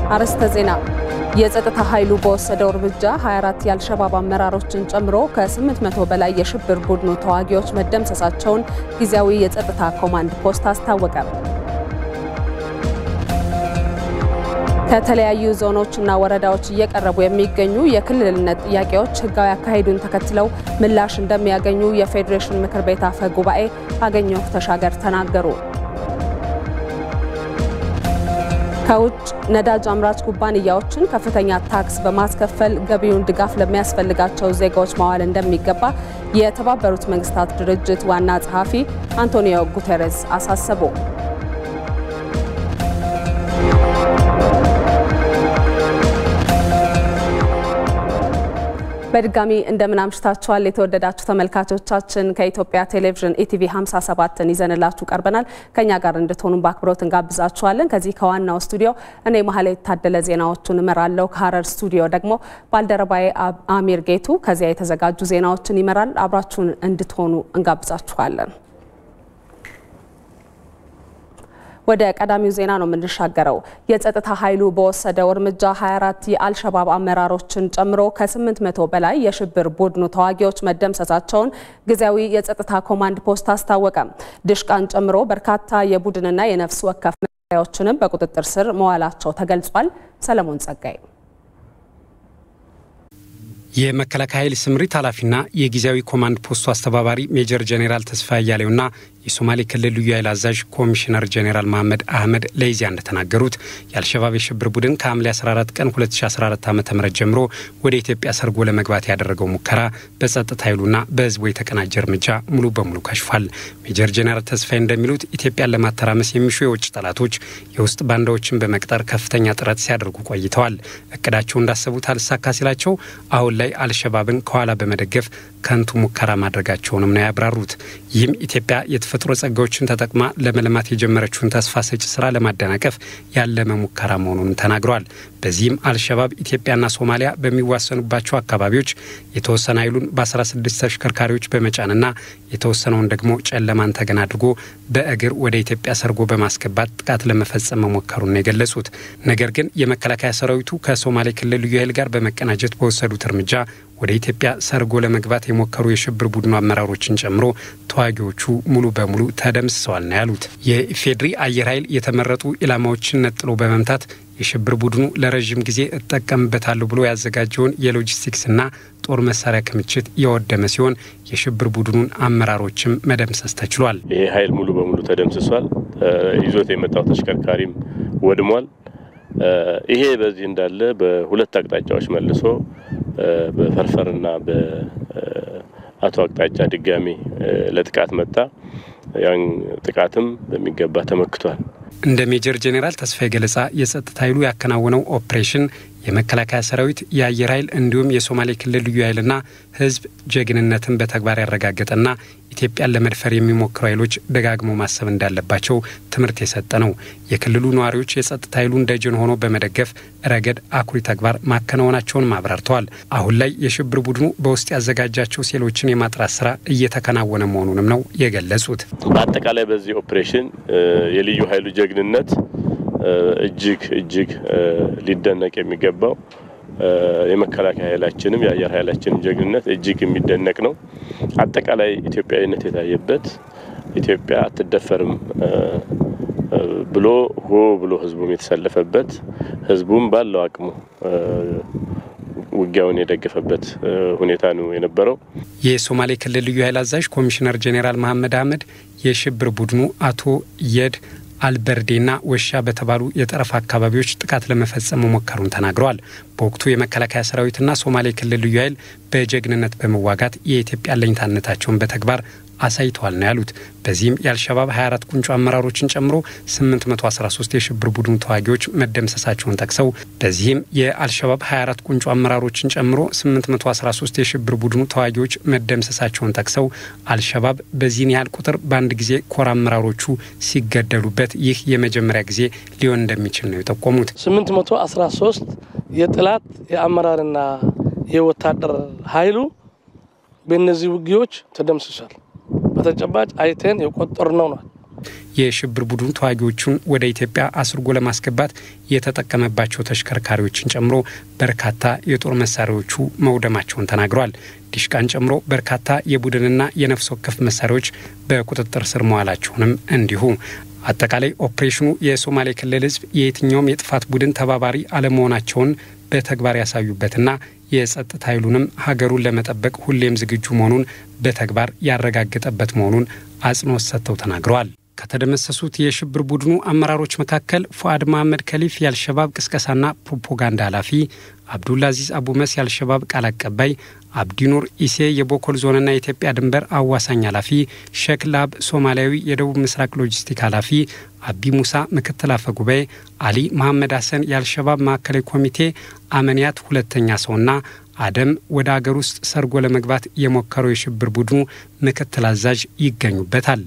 አርዕስተ ዜና። የጸጥታ ኃይሉ በወሰደው እርምጃ 24 የአልሸባብ አመራሮችን ጨምሮ ከ800 በላይ የሽብር ቡድኑ ተዋጊዎች መደምሰሳቸውን ጊዜያዊ የጸጥታ ኮማንድ ፖስት አስታወቀ። ከተለያዩ ዞኖችና ወረዳዎች እየቀረቡ የሚገኙ የክልልነት ጥያቄዎች ሕጋዊ አካሄዱን ተከትለው ምላሽ እንደሚያገኙ የፌዴሬሽን ምክር ቤት አፈ ጉባኤ አገኘሁ ተሻገር ተናገሩ። ከውጭ ነዳጅ አምራች ኩባንያዎችን ከፍተኛ ታክስ በማስከፈል ገቢውን ድጋፍ ለሚያስፈልጋቸው ዜጋዎች ማዋል እንደሚገባ የተባበሩት መንግስታት ድርጅት ዋና ጸሐፊ አንቶኒዮ ጉቴሬስ አሳሰቡ። በድጋሚ እንደምን አምሽታችኋል የተወደዳችሁ ተመልካቾቻችን። ከኢትዮጵያ ቴሌቪዥን ኢቲቪ 57ን ይዘንላችሁ ቀርበናል። ከኛ ጋር እንድትሆኑ በአክብሮት እንጋብዛችኋለን። ከዚህ ከዋናው ስቱዲዮ እኔ መሀል የታደለ ዜናዎቹን እመራለሁ። ከሀረር ስቱዲዮ ደግሞ ባልደረባዬ አሚር ጌቱ ከዚያ የተዘጋጁ ዜናዎችን ይመራል። አብራችሁን እንድትሆኑ እንጋብዛችኋለን። ወደ ቀዳሚው ዜና ነው የምንሻገረው። የጸጥታ ኃይሉ በወሰደው እርምጃ 24 የአልሸባብ አመራሮችን ጨምሮ ከ800 በላይ የሽብር ቡድኑ ተዋጊዎች መደምሰሳቸውን ጊዜያዊ የጸጥታ ኮማንድ ፖስት አስታወቀ። ድሽቃን ጨምሮ በርካታ የቡድንና የነፍስ ወከፍ መሳሪያዎችንም በቁጥጥር ስር መዋላቸው ተገልጿል። ሰለሞን ጸጋይ የመከላከያ ኃይል ስምሪት ኃላፊና የጊዜያዊ ኮማንድ ፖስቱ አስተባባሪ ሜጀር ጄኔራል ተስፋ አያሌውና የሶማሌ ክልል ልዩ ኃይል አዛዥ ኮሚሽነር ጄኔራል መሐመድ አህመድ ለኢዜአ እንደተናገሩት የአልሸባብ የሽብር ቡድን ከሐምሌ 14 ቀን 2014 ዓ ም ጀምሮ ወደ ኢትዮጵያ ሰርጎ ለመግባት ያደረገው ሙከራ በጸጥታ ኃይሉና በሕዝቡ የተቀናጀ እርምጃ ሙሉ በሙሉ ከሽፏል። ሜጀር ጄኔራል ተስፋዬ እንደሚሉት ኢትዮጵያን ለማተራመስ የሚሹ የውጭ ጠላቶች የውስጥ ባንዳዎችን በመቅጠር ከፍተኛ ጥረት ሲያደርጉ ቆይተዋል። እቅዳቸው እንዳሰቡት አልሳካ ሲላቸው አሁን ላይ አልሸባብን ከኋላ በመደገፍ ከንቱ ሙከራ ማድረጋቸውንም ነው ያብራሩት። ይህም ኢትዮጵያ የተፈጥሮ ጸጋዎችን ተጠቅማ ለመልማት የጀመረችውን ተስፋ ሰጪ ስራ ለማደናቀፍ ያለመ ሙከራ መሆኑንም ተናግረዋል። በዚህም አልሸባብ ኢትዮጵያና ሶማሊያ በሚዋሰኑባቸው አካባቢዎች የተወሰነ ኃይሉን በ16 ተሽከርካሪዎች በመጫንና የተወሰነውን ደግሞ ጨለማን ተገን አድርጎ በእግር ወደ ኢትዮጵያ ሰርጎ በማስገባት ጥቃት ለመፈጸም መሞከሩን ነው የገለጹት። ነገር ግን የመከላከያ ሰራዊቱ ከሶማሌ ክልል ልዩ ኃይል ጋር በመቀናጀት በወሰዱት እርምጃ ወደ ኢትዮጵያ ሰርጎ ለመግባት የሞከሩ የሽብር ቡድኑ አመራሮችን ጨምሮ ተዋጊዎቹ ሙሉ በሙሉ ተደምስሰዋል ነው ያሉት። የኢፌዴሪ አየር ኃይል የተመረጡ ኢላማዎችን ነጥሎ በመምታት የሽብር ቡድኑ ለረዥም ጊዜ እጠቀምበታለሁ ብሎ ያዘጋጀውን የሎጂስቲክስና ጦር መሳሪያ ክምችት የወደመ ሲሆን የሽብር ቡድኑን አመራሮችም መደምሰስ ተችሏል። ይሄ ኃይል ሙሉ በሙሉ ተደምስሷል። ይዞት የመጣው ተሽከርካሪም ወድሟል። ይሄ በዚህ እንዳለ በሁለት አቅጣጫዎች መልሶ በፈርፈርና በአቶ አቅጣጫ ድጋሚ ለጥቃት መጣ። ያን ጥቃትም በሚገባ ተመክቷል። እንደ ሜጀር ጄኔራል ተስፋዬ ገለጻ የጸጥታ ኃይሉ ያከናወነው ኦፕሬሽን የመከላከያ ሰራዊት፣ የአየር ኃይል እንዲሁም የሶማሌ ክልል ልዩ ኃይልና ሕዝብ ጀግንነትን በተግባር ያረጋገጠና ኢትዮጵያን ለመድፈር የሚሞክሩ ኃይሎች ደጋግሞ ማሰብ እንዳለባቸው ትምህርት የሰጠ ነው። የክልሉ ነዋሪዎች የጸጥታ ኃይሉን ደጀን ሆኖ በመደገፍ ረገድ አኩሪ ተግባር ማከናወናቸውን አብራርተዋል። አሁን ላይ የሽብር ቡድኑ በውስጥ ያዘጋጃቸው ሴሎችን የማጥራት ስራ እየተከናወነ መሆኑንም ነው የገለጹት። በአጠቃላይ በዚህ ኦፕሬሽን የልዩ ኃይሉ ጀግንነት እጅግ እጅግ ሊደነቅ የሚገባው የመከላከያ ኃይላችንም የአየር ኃይላችንም ጀግንነት እጅግ የሚደነቅ ነው። አጠቃላይ ኢትዮጵያዊነት የታየበት ኢትዮጵያ አትደፈርም ብሎ ሆ ብሎ ህዝቡም የተሰለፈበት ህዝቡም ባለው አቅሙ ውጊያውን የደገፈበት ሁኔታ ነው የነበረው። የሶማሌ ክልል ልዩ ኃይል አዛዥ ኮሚሽነር ጄኔራል መሐመድ አህመድ የሽብር ቡድኑ አቶ የድ አልበርዴና ወሻ በተባሉ የጠረፍ አካባቢዎች ጥቃት ለመፈጸም መሞከሩን ተናግረዋል። በወቅቱ የመከላከያ ሰራዊትና ሶማሌ ክልል ልዩ ኃይል በጀግንነት በመዋጋት የኢትዮጵያ አለኝታነታቸውን በተግባር አሳይተዋል ነው ያሉት። በዚህም የአልሸባብ 24 ቁንጮ አመራሮችን ጨምሮ 813 የሽብር ቡድኑ ተዋጊዎች መደምሰሳቸውን ጠቅሰው በዚህም የአልሸባብ 24 ቁንጮ አመራሮችን ጨምሮ 813 የሽብር ቡድኑ ተዋጊዎች መደምሰሳቸውን ጠቅሰው አልሸባብ በዚህን ያህል ቁጥር በአንድ ጊዜ ኮር አመራሮቹ ሲገደሉበት ይህ የመጀመሪያ ጊዜ ሊሆን እንደሚችል ነው የጠቆሙት። 813 የጥላት የአመራርና የወታደር ኃይሉ በእነዚህ ውጊዎች ተደምስሷል። በተጨባጭ አይተን የቆጠር ነው ነው የሽብር ቡድኑ ተዋጊዎቹን ወደ ኢትዮጵያ አስርጎ ለማስገባት የተጠቀመባቸው ተሽከርካሪዎችን ጨምሮ በርካታ የጦር መሳሪያዎቹ መውደማቸውን ተናግረዋል። ዲሽቃን ጨምሮ በርካታ የቡድንና የነፍስ ወከፍ መሳሪያዎች በቁጥጥር ስር መዋላቸውንም እንዲሁ አጠቃላይ ኦፕሬሽኑ የሶማሌ ክልል ሕዝብ የየትኛውም የጥፋት ቡድን ተባባሪ አለመሆናቸውን በተግባር ያሳዩበትና የጸጥታ ኃይሉንም ሀገሩን ለመጠበቅ ሁሌም ዝግጁ መሆኑን በተግባር ያረጋገጠበት መሆኑን አጽንኦት ሰጥተው ተናግረዋል። ከተደመሰሱት የሽብር ቡድኑ አመራሮች መካከል ፉአድ መሐመድ ከሊፍ የአልሸባብ ቅስቀሳና ፕሮፓጋንዳ ኃላፊ፣ አብዱልአዚዝ አቡመስ የአልሸባብ ቃል አቀባይ፣ አብዲኑር ኢሴ የቦኮል ዞንና የኢትዮጵያ ድንበር አዋሳኝ ኃላፊ፣ ሼክ ላብ ሶማሊያዊ የደቡብ ምስራቅ ሎጂስቲክ ኃላፊ፣ አቢ ሙሳ ምክትል አፈ ጉባኤ፣ አሊ መሐመድ ሀሰን የአልሸባብ ማዕከላዊ ኮሚቴ አመንያት ሁለተኛ ሰውና አደም ወደ አገር ውስጥ ሰርጎ ለመግባት የሞከረው የሽብር ቡድኑ ምክትል አዛዥ ይገኙበታል።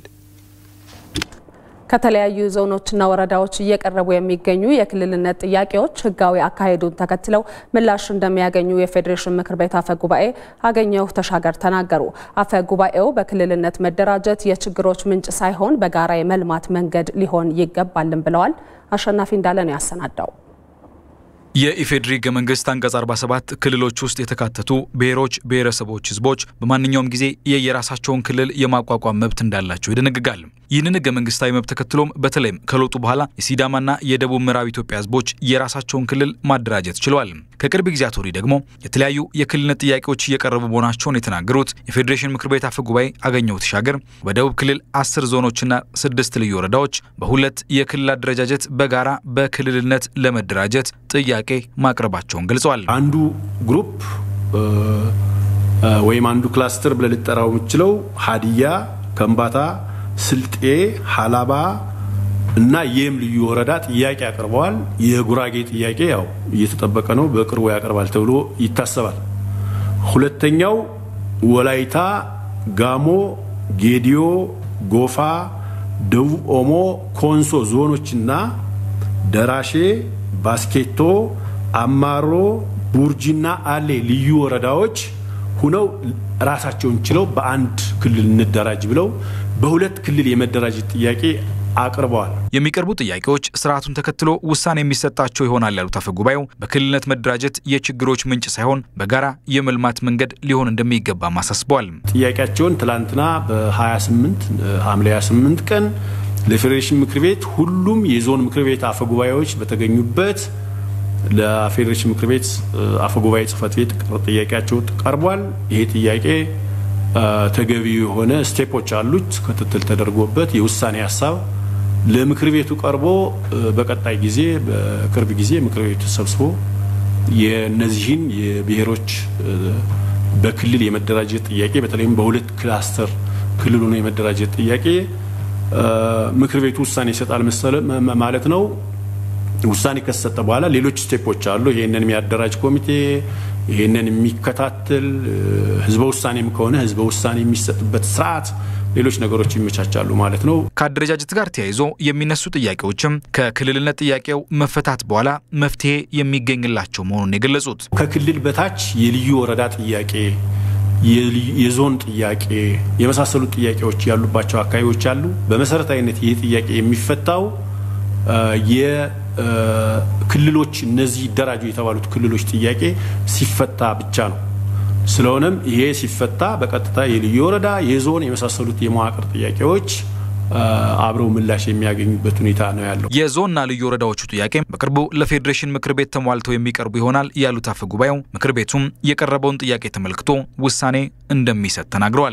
ከተለያዩ ዞኖችና ወረዳዎች እየቀረቡ የሚገኙ የክልልነት ጥያቄዎች ሕጋዊ አካሄዱን ተከትለው ምላሽ እንደሚያገኙ የፌዴሬሽን ምክር ቤት አፈ ጉባኤ አገኘሁ ተሻገር ተናገሩ። አፈ ጉባኤው በክልልነት መደራጀት የችግሮች ምንጭ ሳይሆን በጋራ የመልማት መንገድ ሊሆን ይገባልን ብለዋል። አሸናፊ እንዳለ ነው ያሰናዳው። የኢፌዴሪ ሕገ መንግስት አንቀጽ 47 ክልሎች ውስጥ የተካተቱ ብሔሮች፣ ብሔረሰቦች፣ ህዝቦች በማንኛውም ጊዜ የየራሳቸውን ክልል የማቋቋም መብት እንዳላቸው ይደነግጋል። ይህንን ሕገ መንግስታዊ መብት ተከትሎም በተለይም ከለውጡ በኋላ የሲዳማና የደቡብ ምዕራብ ኢትዮጵያ ህዝቦች የራሳቸውን ክልል ማደራጀት ችለዋል። ከቅርብ ጊዜያት ወዲህ ደግሞ የተለያዩ የክልልነት ጥያቄዎች እየቀረቡ መሆናቸውን የተናገሩት የፌዴሬሽን ምክር ቤት አፈ ጉባኤ አገኘሁ ተሻገር በደቡብ ክልል አስር ዞኖችና ስድስት ልዩ ወረዳዎች በሁለት የክልል አደረጃጀት በጋራ በክልልነት ለመደራጀት ጥያቄ ማቅረባቸውን ገልጸዋል። አንዱ ግሩፕ ወይም አንዱ ክላስተር ብለህ ልጠራው የምችለው ሀዲያ፣ ከምባታ፣ ስልጤ፣ ሀላባ እና የም ልዩ ወረዳ ጥያቄ አቅርበዋል። የጉራጌ ጥያቄ ያው እየተጠበቀ ነው፣ በቅርቡ ያቀርባል ተብሎ ይታሰባል። ሁለተኛው ወላይታ፣ ጋሞ፣ ጌዲዮ፣ ጎፋ፣ ደቡብ ኦሞ፣ ኮንሶ ዞኖችና ደራሼ ባስኬቶ፣ አማሮ፣ ቡርጂና አሌ ልዩ ወረዳዎች ሁነው ራሳቸውን ችለው በአንድ ክልል እንደራጅ ብለው በሁለት ክልል የመደራጀት ጥያቄ አቅርበዋል። የሚቀርቡ ጥያቄዎች ስርዓቱን ተከትሎ ውሳኔ የሚሰጣቸው ይሆናል ያሉት አፈ ጉባኤው በክልልነት መደራጀት የችግሮች ምንጭ ሳይሆን በጋራ የመልማት መንገድ ሊሆን እንደሚገባም አሳስበዋል። ጥያቄያቸውን ትላንትና በ28 ሐምሌ 28 ቀን ለፌዴሬሽን ምክር ቤት ሁሉም የዞን ምክር ቤት አፈ ጉባኤዎች በተገኙበት ለፌዴሬሽን ምክር ቤት አፈ ጉባኤ ጽህፈት ቤት ጥያቄያቸው ቀርቧል። ይሄ ጥያቄ ተገቢ የሆነ ስቴፖች አሉት። ክትትል ተደርጎበት የውሳኔ ሀሳብ ለምክር ቤቱ ቀርቦ በቀጣይ ጊዜ በቅርብ ጊዜ ምክር ቤቱ ተሰብስቦ የነዚህን የብሔሮች በክልል የመደራጀት ጥያቄ በተለይም በሁለት ክላስተር ክልሉ ነው የመደራጀት ጥያቄ ምክር ቤቱ ውሳኔ ይሰጣል ማለት ነው። ውሳኔ ከተሰጠ በኋላ ሌሎች ስቴፖች አሉ። ይሄንን የሚያደራጅ ኮሚቴ፣ ይሄንን የሚከታተል ህዝበ ውሳኔም ከሆነ ህዝበ ውሳኔ የሚሰጥበት ስርዓት፣ ሌሎች ነገሮች ይመቻቻሉ ማለት ነው። ከአደረጃጀት ጋር ተያይዞ የሚነሱ ጥያቄዎችም ከክልልነት ጥያቄው መፈታት በኋላ መፍትሄ የሚገኝላቸው መሆኑን የገለጹት ከክልል በታች የልዩ ወረዳ ጥያቄ የዞን ጥያቄ የመሳሰሉት ጥያቄዎች ያሉባቸው አካባቢዎች አሉ። በመሰረታዊነት ይህ ጥያቄ የሚፈታው የክልሎች እነዚህ ይደራጁ የተባሉት ክልሎች ጥያቄ ሲፈታ ብቻ ነው። ስለሆነም ይሄ ሲፈታ በቀጥታ የልዩ ወረዳ፣ የዞን የመሳሰሉት የመዋቅር ጥያቄዎች አብረው ምላሽ የሚያገኙበት ሁኔታ ነው ያለው። የዞንና ልዩ ወረዳዎቹ ጥያቄ በቅርቡ ለፌዴሬሽን ምክር ቤት ተሟልተው የሚቀርቡ ይሆናል ያሉት አፈ ጉባኤው ምክር ቤቱም የቀረበውን ጥያቄ ተመልክቶ ውሳኔ እንደሚሰጥ ተናግረዋል።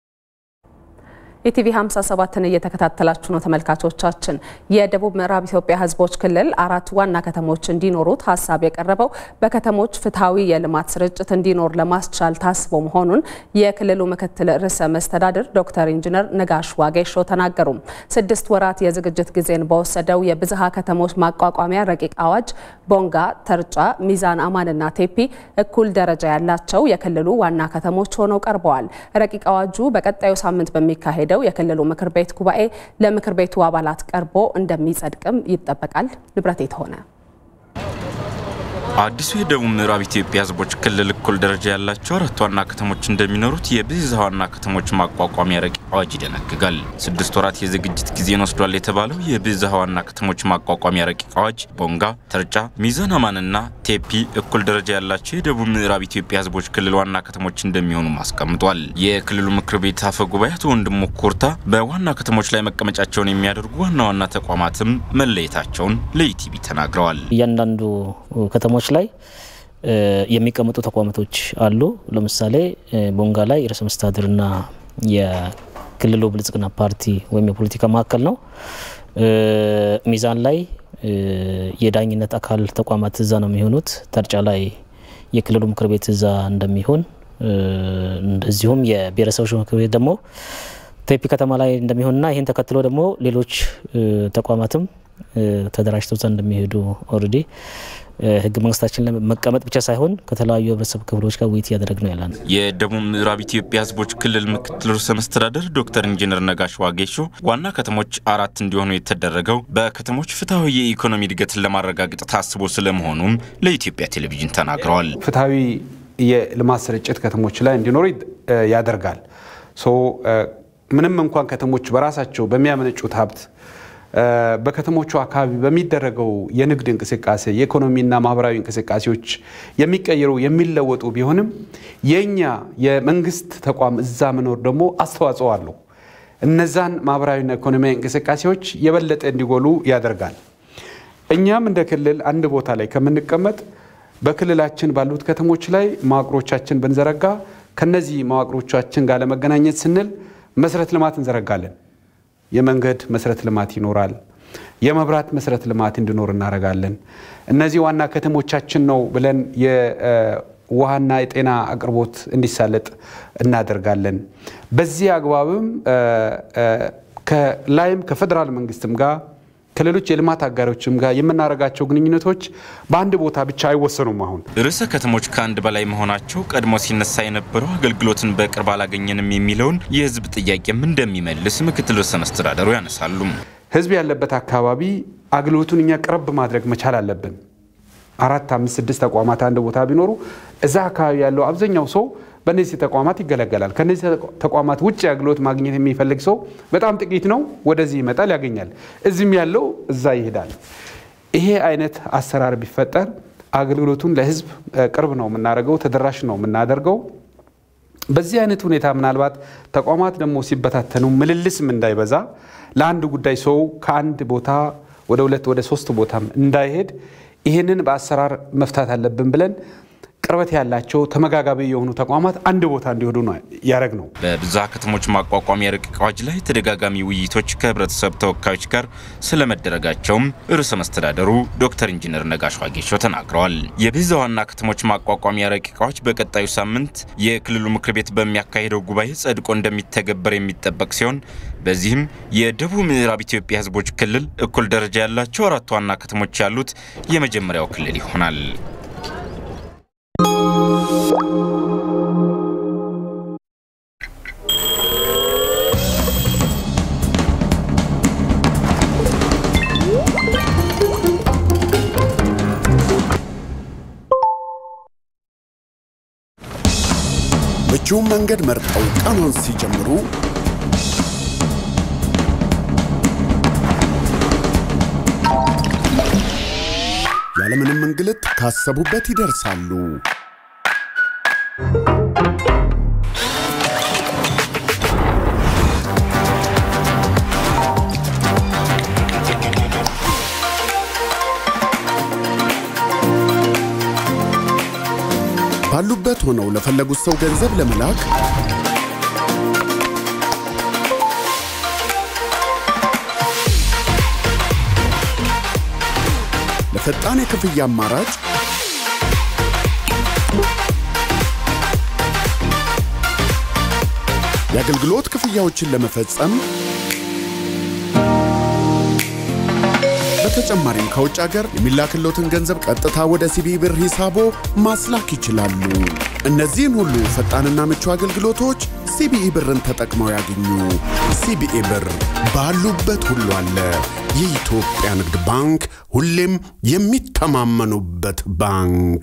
ኢቲቪ 57ን እየተከታተላችሁ ነው ተመልካቾቻችን። የደቡብ ምዕራብ ኢትዮጵያ ሕዝቦች ክልል አራት ዋና ከተሞች እንዲኖሩት ሀሳብ የቀረበው በከተሞች ፍትሐዊ የልማት ስርጭት እንዲኖር ለማስቻል ታስቦ መሆኑን የክልሉ ምክትል ርዕሰ መስተዳድር ዶክተር ኢንጂነር ነጋሽ ዋጌሾ ተናገሩ። ስድስት ወራት የዝግጅት ጊዜን በወሰደው የብዝሃ ከተሞች ማቋቋሚያ ረቂቅ አዋጅ ቦንጋ፣ ተርጫ፣ ሚዛን አማንና ቴፒ እኩል ደረጃ ያላቸው የክልሉ ዋና ከተሞች ሆነው ቀርበዋል። ረቂቅ አዋጁ በቀጣዩ ሳምንት በሚካሄደው የክልሉ ምክር ቤት ጉባኤ ለምክር ቤቱ አባላት ቀርቦ እንደሚጸድቅም ይጠበቃል። ንብረት የተሆነ አዲሱ የደቡብ ምዕራብ ኢትዮጵያ ሕዝቦች ክልል እኩል ደረጃ ያላቸው አራት ዋና ከተሞች እንደሚኖሩት የብዝሃ ዋና ከተሞች ማቋቋሚያ ረቂቅ አዋጅ ይደነግጋል። ስድስት ወራት የዝግጅት ጊዜን ወስዷል የተባለው የብዝሃ ዋና ከተሞች ማቋቋሚያ ረቂቅ አዋጅ ቦንጋ፣ ተርጫ፣ ሚዛን አማንና ቴፒ እኩል ደረጃ ያላቸው የደቡብ ምዕራብ ኢትዮጵያ ሕዝቦች ክልል ዋና ከተሞች እንደሚሆኑም አስቀምጧል። የክልሉ ምክር ቤት አፈ ጉባኤ አቶ ወንድሙ ኩርታ በዋና ከተሞች ላይ መቀመጫቸውን የሚያደርጉ ዋና ዋና ተቋማትም መለየታቸውን ለኢቲቪ ተናግረዋል። እያንዳንዱ ከተሞች ላይ የሚቀመጡ ተቋማቶች አሉ። ለምሳሌ ቦንጋ ላይ ርዕሰ መስተዳድርና የክልሉ ብልጽግና ፓርቲ ወይም የፖለቲካ ማዕከል ነው። ሚዛን ላይ የዳኝነት አካል ተቋማት እዛ ነው የሚሆኑት። ተርጫ ላይ የክልሉ ምክር ቤት እዛ እንደሚሆን እንደዚሁም የብሔረሰቦች ምክር ቤት ደግሞ ቴፒ ከተማ ላይ እንደሚሆንና ይህን ተከትሎ ደግሞ ሌሎች ተቋማትም ተደራጅተው እዛ እንደሚሄዱ ኦልሬዲ ህገ መንግስታችን ለመቀመጥ ብቻ ሳይሆን ከተለያዩ ህብረተሰብ ክፍሎች ጋር ውይይት እያደረግ ነው ያለን። የደቡብ ምዕራብ ኢትዮጵያ ህዝቦች ክልል ምክትል ርዕሰ መስተዳደር ዶክተር ኢንጂነር ነጋሽ ዋጌሾ ዋና ከተሞች አራት እንዲሆኑ የተደረገው በከተሞች ፍትሐዊ የኢኮኖሚ እድገትን ለማረጋገጥ ታስቦ ስለመሆኑም ለኢትዮጵያ ቴሌቪዥን ተናግረዋል። ፍትሐዊ የልማት ስርጭት ከተሞች ላይ እንዲኖሩ ያደርጋል። ምንም እንኳን ከተሞች በራሳቸው በሚያመነጩት ሀብት በከተሞቹ አካባቢ በሚደረገው የንግድ እንቅስቃሴ የኢኮኖሚና ማህበራዊ እንቅስቃሴዎች የሚቀየሩ የሚለወጡ ቢሆንም የእኛ የመንግስት ተቋም እዛ መኖር ደግሞ አስተዋጽኦ አለው። እነዛን ማህበራዊና ኢኮኖሚያዊ እንቅስቃሴዎች የበለጠ እንዲጎሉ ያደርጋል። እኛም እንደ ክልል አንድ ቦታ ላይ ከምንቀመጥ በክልላችን ባሉት ከተሞች ላይ መዋቅሮቻችን ብንዘረጋ ከነዚህ መዋቅሮቻችን ጋር ለመገናኘት ስንል መሰረተ ልማት እንዘረጋለን። የመንገድ መሰረተ ልማት ይኖራል። የመብራት መሰረተ ልማት እንዲኖር እናደርጋለን። እነዚህ ዋና ከተሞቻችን ነው ብለን የውሃና የጤና አቅርቦት እንዲሳለጥ እናደርጋለን። በዚህ አግባብም ከላይም ከፌዴራል መንግስትም ጋር ከሌሎች የልማት አጋሮችም ጋር የምናደርጋቸው ግንኙነቶች በአንድ ቦታ ብቻ አይወሰኑም። አሁን ርዕሰ ከተሞች ከአንድ በላይ መሆናቸው ቀድሞ ሲነሳ የነበረው አገልግሎትን በቅርብ አላገኘንም የሚለውን የህዝብ ጥያቄም እንደሚመልስ ምክትል ርዕሰ መስተዳደሩ ያነሳሉ። ህዝብ ያለበት አካባቢ አገልግሎቱን እኛ ቅረብ ማድረግ መቻል አለብን። አራት፣ አምስት፣ ስድስት ተቋማት አንድ ቦታ ቢኖሩ እዛ አካባቢ ያለው አብዛኛው ሰው በእነዚህ ተቋማት ይገለገላል። ከነዚህ ተቋማት ውጭ አገልግሎት ማግኘት የሚፈልግ ሰው በጣም ጥቂት ነው። ወደዚህ ይመጣል፣ ያገኛል። እዚህም ያለው እዛ ይሄዳል። ይሄ አይነት አሰራር ቢፈጠር አገልግሎቱን ለህዝብ ቅርብ ነው የምናደርገው፣ ተደራሽ ነው የምናደርገው። በዚህ አይነት ሁኔታ ምናልባት ተቋማት ደግሞ ሲበታተኑ ምልልስም እንዳይበዛ ለአንድ ጉዳይ ሰው ከአንድ ቦታ ወደ ሁለት ወደ ሶስት ቦታም እንዳይሄድ ይህንን በአሰራር መፍታት አለብን ብለን ቅርበት ያላቸው ተመጋጋቢ የሆኑ ተቋማት አንድ ቦታ እንዲሆኑ ነው ያደረግ ነው። በብዝሃ ከተሞች ማቋቋሚያ ረቂቅ አዋጅ ላይ ተደጋጋሚ ውይይቶች ከህብረተሰብ ተወካዮች ጋር ስለመደረጋቸውም ርዕሰ መስተዳደሩ ዶክተር ኢንጂነር ነጋሽ ዋጌሾ ተናግረዋል። የብዝሃ ዋና ከተሞች ማቋቋሚያ ረቂቅ አዋጅ በቀጣዩ ሳምንት የክልሉ ምክር ቤት በሚያካሄደው ጉባኤ ጸድቆ እንደሚተገበር የሚጠበቅ ሲሆን በዚህም የደቡብ ምዕራብ ኢትዮጵያ ህዝቦች ክልል እኩል ደረጃ ያላቸው አራት ዋና ከተሞች ያሉት የመጀመሪያው ክልል ይሆናል። ምቹውን መንገድ መርጠው ቀኑን ሲጀምሩ ያለምንም እንግልት ካሰቡበት ይደርሳሉ። ባሉበት ሆነው ለፈለጉት ሰው ገንዘብ ለመላክ ለፈጣን የክፍያ አማራጭ የአገልግሎት ክፍያዎችን ለመፈጸም በተጨማሪም ከውጭ ሀገር የሚላክሎትን ገንዘብ ቀጥታ ወደ ሲቢ ብር ሂሳቦ ማስላክ ይችላሉ። እነዚህን ሁሉ ፈጣንና ምቹ አገልግሎቶች ሲቢኢ ብርን ተጠቅመው ያገኙ። ሲቢኢ ብር ባሉበት ሁሉ አለ። የኢትዮጵያ ንግድ ባንክ ሁሌም የሚተማመኑበት ባንክ።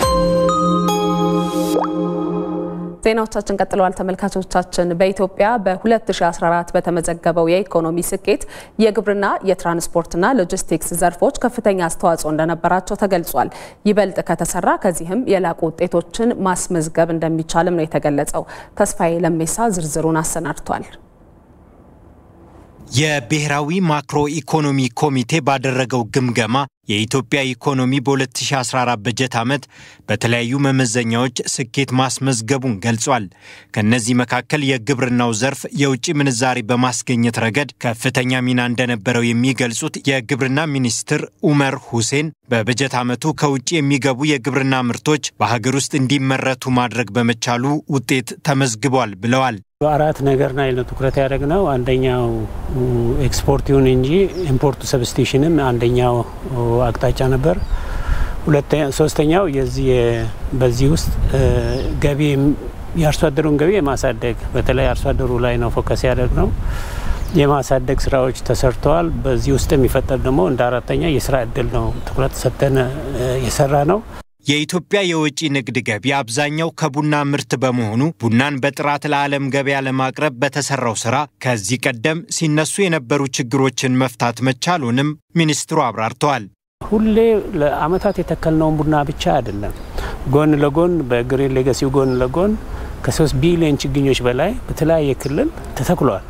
ዜናዎቻችን ቀጥለዋል። ተመልካቾቻችን በኢትዮጵያ በ2014 በተመዘገበው የኢኮኖሚ ስኬት የግብርና የትራንስፖርትና ሎጂስቲክስ ዘርፎች ከፍተኛ አስተዋጽኦ እንደነበራቸው ተገልጿል። ይበልጥ ከተሰራ ከዚህም የላቁ ውጤቶችን ማስመዝገብ እንደሚቻልም ነው የተገለጸው። ተስፋዬ ለሜሳ ዝርዝሩን አሰናድቷል። የብሔራዊ ማክሮ ኢኮኖሚ ኮሚቴ ባደረገው ግምገማ የኢትዮጵያ ኢኮኖሚ በ2014 በጀት ዓመት በተለያዩ መመዘኛዎች ስኬት ማስመዝገቡን ገልጿል። ከእነዚህ መካከል የግብርናው ዘርፍ የውጭ ምንዛሪ በማስገኘት ረገድ ከፍተኛ ሚና እንደነበረው የሚገልጹት የግብርና ሚኒስትር ኡመር ሁሴን በበጀት ዓመቱ ከውጭ የሚገቡ የግብርና ምርቶች በሀገር ውስጥ እንዲመረቱ ማድረግ በመቻሉ ውጤት ተመዝግቧል ብለዋል። በአራት ነገር ላይ ነው ትኩረት ያደረግነው። አንደኛው ኤክስፖርት ይሁን እንጂ ኢምፖርቱ ሰብስቲሽንም አንደኛው አቅጣጫ ነበር። ሶስተኛው የዚህ በዚህ ውስጥ ገቢ የአርሶ አደሩን ገቢ የማሳደግ በተለይ አርሶ አደሩ ላይ ነው ፎከስ ያደረግነው። የማሳደግ ስራዎች ተሰርተዋል። በዚህ ውስጥ የሚፈጠር ደግሞ እንደ አራተኛ የስራ እድል ነው ትኩረት ሰጥተን የሰራ ነው። የኢትዮጵያ የወጪ ንግድ ገቢ አብዛኛው ከቡና ምርት በመሆኑ ቡናን በጥራት ለዓለም ገበያ ለማቅረብ በተሰራው ስራ ከዚህ ቀደም ሲነሱ የነበሩ ችግሮችን መፍታት መቻሉንም ሚኒስትሩ አብራርተዋል። ሁሌ ለአመታት የተከልነውን ቡና ብቻ አይደለም፣ ጎን ለጎን በግሪን ሌጋሲው ጎን ለጎን ከሶስት ቢሊዮን ችግኞች በላይ በተለያየ ክልል ተተክሏል።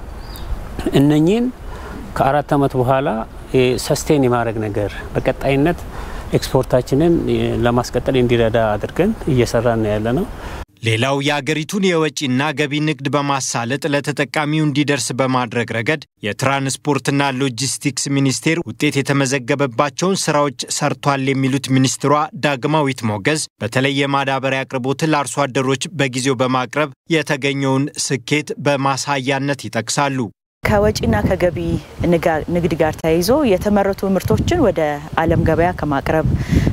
እነኚህን ከአራት ዓመት በኋላ ሰስቴን የማድረግ ነገር በቀጣይነት ኤክስፖርታችንን ለማስቀጠል እንዲረዳ አድርገን እየሰራን ነው ያለ ነው። ሌላው የአገሪቱን የወጪና ገቢ ንግድ በማሳለጥ ለተጠቃሚው እንዲደርስ በማድረግ ረገድ የትራንስፖርትና ሎጂስቲክስ ሚኒስቴር ውጤት የተመዘገበባቸውን ስራዎች ሰርቷል የሚሉት ሚኒስትሯ ዳግማዊት ሞገዝ በተለይ የማዳበሪያ አቅርቦትን ለአርሶ አደሮች በጊዜው በማቅረብ የተገኘውን ስኬት በማሳያነት ይጠቅሳሉ። ከወጪና ከገቢ ንግድ ጋር ተያይዞ የተመረቱ ምርቶችን ወደ ዓለም ገበያ ከማቅረብ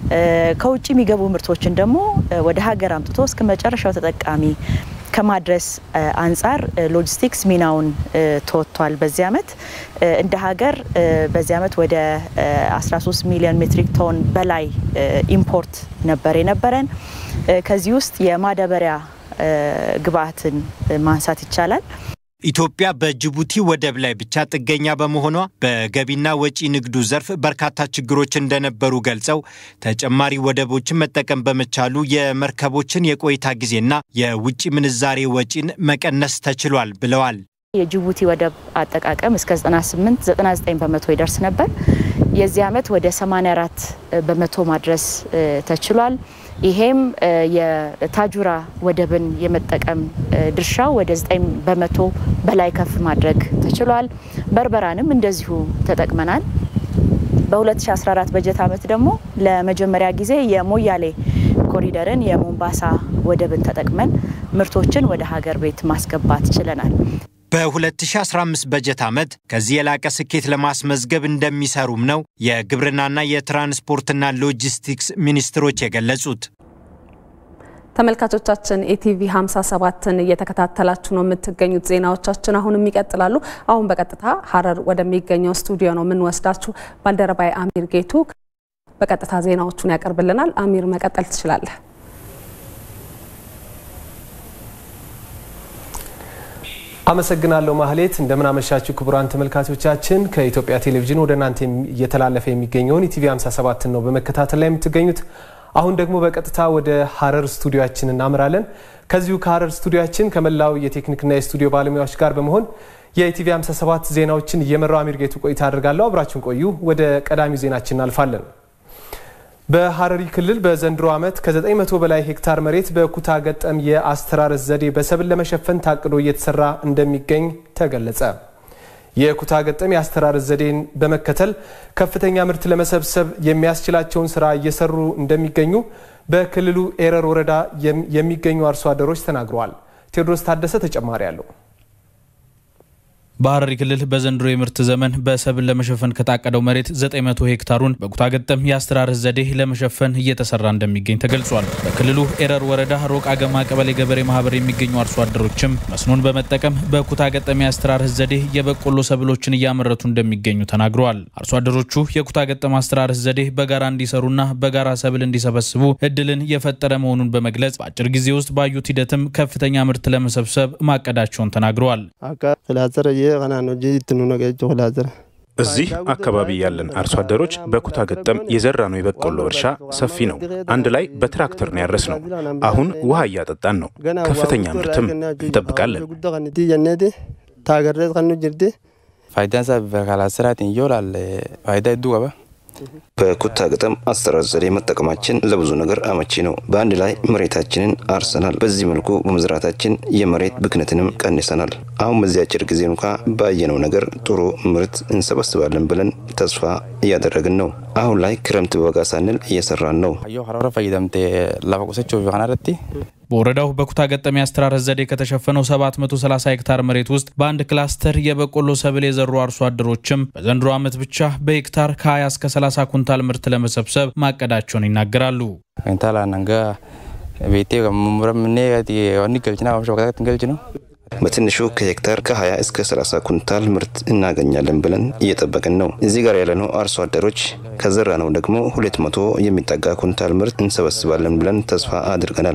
ከውጭ የሚገቡ ምርቶችን ደግሞ ወደ ሀገር አምጥቶ እስከ መጨረሻው ተጠቃሚ ከማድረስ አንጻር ሎጂስቲክስ ሚናውን ተወጥቷል። በዚህ ዓመት እንደ ሀገር በዚህ ዓመት ወደ 13 ሚሊዮን ሜትሪክ ቶን በላይ ኢምፖርት ነበር የነበረን። ከዚህ ውስጥ የማዳበሪያ ግብአትን ማንሳት ይቻላል። ኢትዮጵያ በጅቡቲ ወደብ ላይ ብቻ ጥገኛ በመሆኗ በገቢና ወጪ ንግዱ ዘርፍ በርካታ ችግሮች እንደነበሩ ገልጸው ተጨማሪ ወደቦችን መጠቀም በመቻሉ የመርከቦችን የቆይታ ጊዜና የውጭ ምንዛሬ ወጪን መቀነስ ተችሏል ብለዋል። የጅቡቲ ወደብ አጠቃቀም እስከ 98 99 በመቶ ይደርስ ነበር። የዚህ ዓመት ወደ 84 በመቶ ማድረስ ተችሏል። ይሄም የታጁራ ወደብን የመጠቀም ድርሻው ወደ 9 በመቶ በላይ ከፍ ማድረግ ተችሏል። በርበራንም እንደዚሁ ተጠቅመናል። በ2014 በጀት ዓመት ደግሞ ለመጀመሪያ ጊዜ የሞያሌ ኮሪደርን የሞምባሳ ወደብን ተጠቅመን ምርቶችን ወደ ሀገር ቤት ማስገባት ችለናል። በ2015 በጀት ዓመት ከዚህ የላቀ ስኬት ለማስመዝገብ እንደሚሰሩም ነው የግብርናና የትራንስፖርትና ሎጂስቲክስ ሚኒስትሮች የገለጹት። ተመልካቾቻችን ኢቲቪ 57ን እየተከታተላችሁ ነው የምትገኙት። ዜናዎቻችን አሁንም ይቀጥላሉ። አሁን በቀጥታ ሀረር ወደሚገኘው ስቱዲዮ ነው የምንወስዳችሁ። ባልደረባይ አሚር ጌቱ በቀጥታ ዜናዎቹን ያቀርብልናል። አሚር መቀጠል ትችላለህ። አመሰግናለሁ ማህሌት። እንደምን አመሻችሁ ክቡራን ተመልካቾቻችን። ከኢትዮጵያ ቴሌቪዥን ወደ እናንተ እየተላለፈ የሚገኘውን ኢቲቪ 57 ነው በመከታተል ላይ የምትገኙት። አሁን ደግሞ በቀጥታ ወደ ሀረር ስቱዲዮችን እናምራለን። ከዚሁ ከሀረር ስቱዲዮችን ከመላው የቴክኒክና የስቱዲዮ ባለሙያዎች ጋር በመሆን የኢቲቪ 57 ዜናዎችን እየመራው አሚር ጌቱ ቆይታ አድርጋለሁ። አብራችን ቆዩ። ወደ ቀዳሚው ዜናችን እናልፋለን። በሀረሪ ክልል በዘንድሮ ዓመት ከ900 በላይ ሄክታር መሬት በኩታ ገጠም የአስተራረስ ዘዴ በሰብል ለመሸፈን ታቅዶ እየተሰራ እንደሚገኝ ተገለጸ። የኩታ ገጠም የአስተራረስ ዘዴን በመከተል ከፍተኛ ምርት ለመሰብሰብ የሚያስችላቸውን ስራ እየሰሩ እንደሚገኙ በክልሉ ኤረር ወረዳ የሚገኙ አርሶ አደሮች ተናግረዋል። ቴዎድሮስ ታደሰ ተጨማሪ አለው። በሐረሪ ክልል በዘንድሮ የምርት ዘመን በሰብል ለመሸፈን ከታቀደው መሬት 900 ሄክታሩን በኩታ ገጠም የአስተራረስ ዘዴ ለመሸፈን እየተሰራ እንደሚገኝ ተገልጿል። በክልሉ ኤረር ወረዳ ሮቅ አገማ ቀበሌ ገበሬ ማህበር የሚገኙ አርሶ አደሮችም መስኖን በመጠቀም በኩታ ገጠም የአስተራረስ ዘዴ የበቆሎ ሰብሎችን እያመረቱ እንደሚገኙ ተናግረዋል። አርሶ አደሮቹ የኩታ ገጠም አስተራረስ ዘዴ በጋራ እንዲሰሩና በጋራ ሰብል እንዲሰበስቡ እድልን የፈጠረ መሆኑን በመግለጽ በአጭር ጊዜ ውስጥ ባዩት ሂደትም ከፍተኛ ምርት ለመሰብሰብ ማቀዳቸውን ተናግረዋል። እዚህ አካባቢ ያለን አርሶ አደሮች በኩታ ገጠም የዘራነው የበቆሎ እርሻ ሰፊ ነው። አንድ ላይ በትራክተር ነው ያረስ ነው። አሁን ውሃ እያጠጣን ነው። ከፍተኛ ምርትም እንጠብቃለን። ፋይዳን ሳ በካላስራትን ይውላል ፋይዳ ይዱ ቀባ በኩታ ገጠም አስተራረስ ዘዴ መጠቀማችን ለብዙ ነገር አመቺ ነው። በአንድ ላይ መሬታችንን አርሰናል። በዚህ መልኩ በመዝራታችን የመሬት ብክነትንም ቀንሰናል። አሁን በዚህ አጭር ጊዜ እንኳ ባየነው ነገር ጥሩ ምርት እንሰበስባለን ብለን ተስፋ እያደረግን ነው። አሁን ላይ ክረምት በበጋ ሳንል እየሰራን ነው። ሀረረ ፈይደምቴ ላፈ ቁሰቸው ከናረቲ በወረዳው በኩታ ገጠም የአስተራረስ ዘዴ ከተሸፈነው 730 ሄክታር መሬት ውስጥ በአንድ ክላስተር የበቆሎ ሰብል የዘሩ አርሶ አደሮችም በዘንድሮ ዓመት ብቻ በሄክታር ከ20 እስከ 30 ኩንታል ምርት ለመሰብሰብ ማቀዳቸውን ይናገራሉ። ንታላ ነንጋ ቤቴ ሙረምኔ ወኒ ገልጭና ሸቀጣት ገልጭ ነው በትንሹ ከሄክታር ከ20 እስከ 30 ኩንታል ምርት እናገኛለን ብለን እየጠበቅን ነው። እዚህ ጋር ያለነው አርሶ አደሮች ከዘራ ነው ደግሞ 200 የሚጠጋ ኩንታል ምርት እንሰበስባለን ብለን ተስፋ አድርገናል።